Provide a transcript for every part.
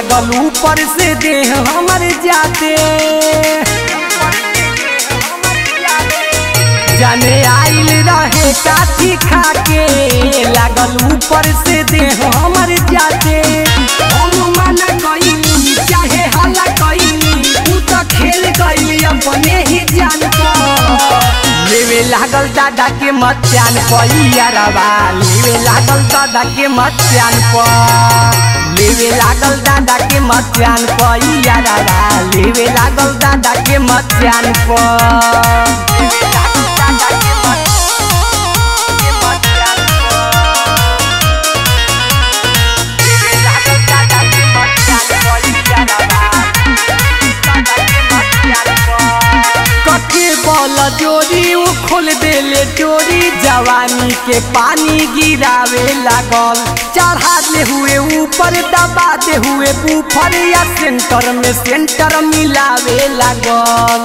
लागल ऊपर से देह हमर जाते जाने आइल रहे काठी खाके लागल ऊपर से देह हमर जाते हम मना कइनी चाहे हल्ला कइनी तू तो खेल गइली अपने ही जान पर लेवे लागल दादा के मचान पैरवा लेवे लागल दादा के मचान पर लेवे लागल दादा के मचान पैरवा लेवे लागल दादा के मचान पर लेवे लागल दादा के मच- के मचान पर। लेवे लागल दादा के मचान पैरवा, दादा के मचान पर। कथे बल जोरी उ खोल देले चोरी जवानी के पानी गिरावे लागल चढ़ा दे हुए ऊपर दबा दे हुए बूफर या सेंटर में सेंटर मिलावे लागल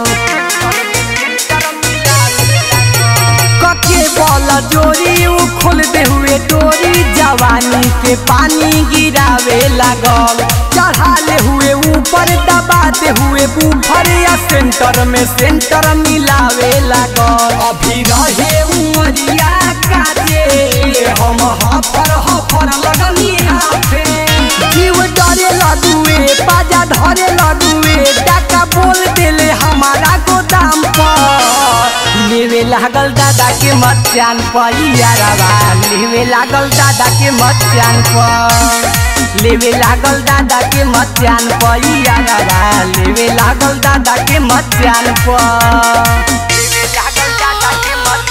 कके बल जोरी उ खोल दे हुए डोरी जवानी के पानी गिरावे लागल चढ़ा ले हुए ऊपर दबा दे हुए बूफर या सेंटर में सेंटर मिलावे लागल अभी रहे उमरिया काजे हम हफर हफर लगनी हाथे जीव डरे लडुए पाजा धरे लडुए टाका बोल देले हमारा गोदाम पर लेवे लागल दादा के मचान पर यारवा लेवे लागल दादा के मचान पर लेवे लागल दादा के मचान पर यारवा लेवे लागल दादा के मचान पर लेवे लागल दादा के मच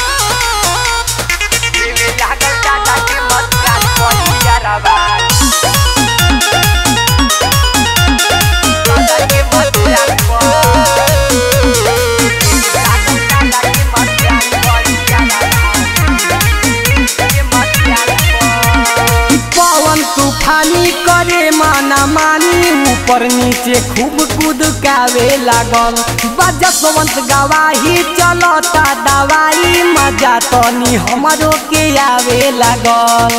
लेवे लागल दादा के मचान पर यारवा दादा के मचान पवन तूफानी करे माना मानी ऊपर नीचे खूब कुदकावे लागल बजसवंत गवाही चलता दवाई मजा तनी हमरो के आवे लागल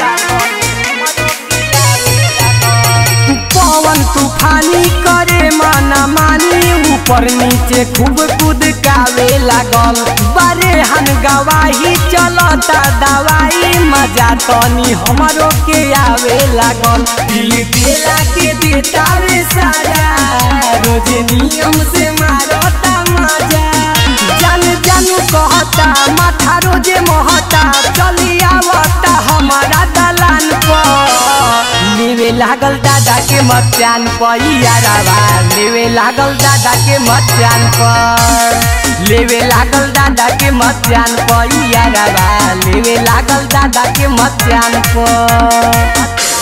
पवन तूफानी करे माना मानी ऊपर नीचे खूब कुदकावे लागल बारे हन गवाही चलता दवाई मजा तनी हमरो के आवे लागल दिल देला के देता रे सारा रोज नियम से मारता मजा जान जानू कहता माथा रोजे महता चली आवता हमारा दलान पर लेवे लागल दादा के मचान पर यारावा लेवे लागल दादा के मचान पर लेवे लागल दादा के मचान पर यारावा लेवे लागल दादा के मचान पर